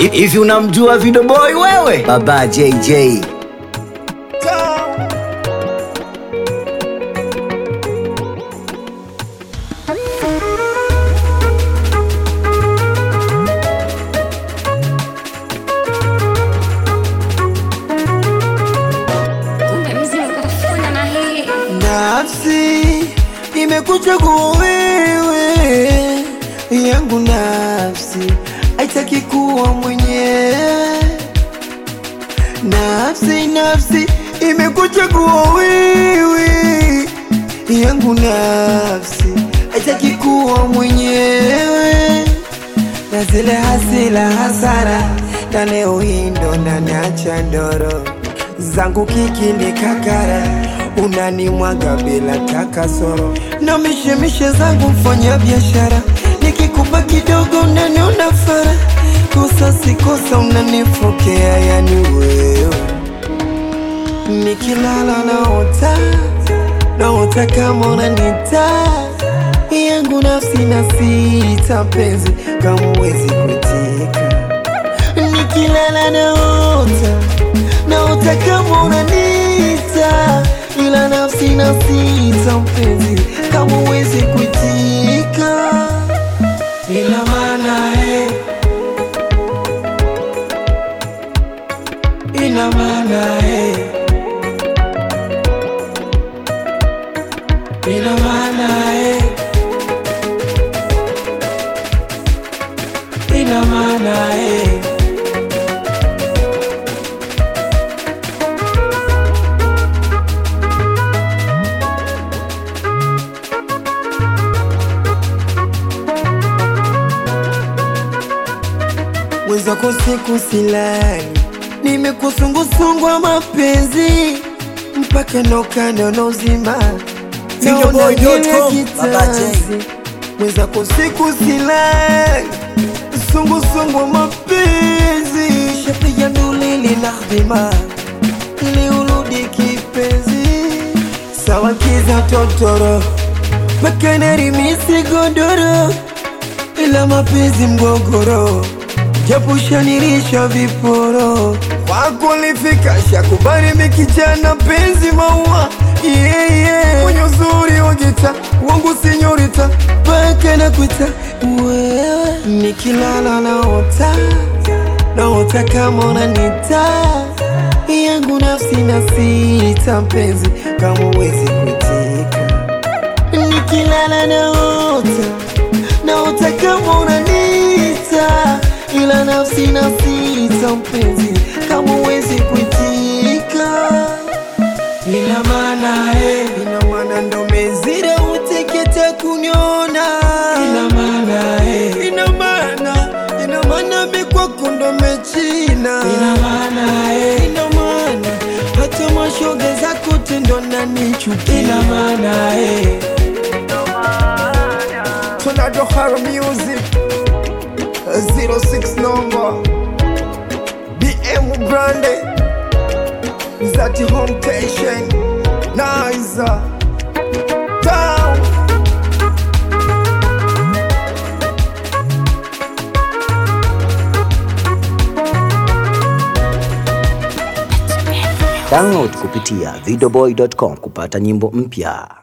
Hivi unamjua Video Boy wewe? Baba JJ. Kumbe mzimu kafuna na hii Nafsi imekuchagua wewe, yangu nafsi haitaki kuwa mwenyewe. Nafsi, nafsi imekuchagua wewe, yangu nafsi haitaki kuwa mwenyewe. Na zile hasila hasara, na leo hii ndo naniacha ndoro zangu kiki ni kakara, unanimwaga bila takasoro, na mishemishe zangu mfanya biashara, nikikupa kidogo unaniona fara, kosa si kosa unanifokea, yani wewe nikilala naota naota kama unanita yangu nafsi na sita penzi kama uwezi kuitika nikilala naota naota kama unanita ila nafsi na sita mpenzi kama uwezi kuitika ina maana eh, ina maana eh, ina maana eh, ina maana eh. mwenzako siku silani, nimekusungusungwa mapenzi mpaka nokando nozima Fingerboy.com, Baba J. mwenzako siku silani, sungusungwa mapenzi shapiga nduli linadhima ili urudi kipenzi, sawa kiza totoro mpaka narimisi godoro ila mapenzi mgogoro japo shanirisha viporo kwako lifika shakubali mikijana penzi maua yeah, yeah. mwenye uzuri wa gita wangu sinyorita mpaka nakuita wewe nikilala naota naota kama unanita yangu nafsi na sita mpenzi kama uwezi kuitika nikilala naota naota kama unanita ila nafsi na sita mpenzi kama uwezi kuitika ina maana eh, ina maana ndo mezira uteketa kuniona ina maana eh, ina maana ina maana mikwako ndo mechina ina maana eh, ina maana hata mashoga zako tendo nanichukia ina maana eh. Tornado Horror Music 06 number BM Grande Zati Home Station Nice Down Download kupitia videoboy.com kupata nyimbo mpya.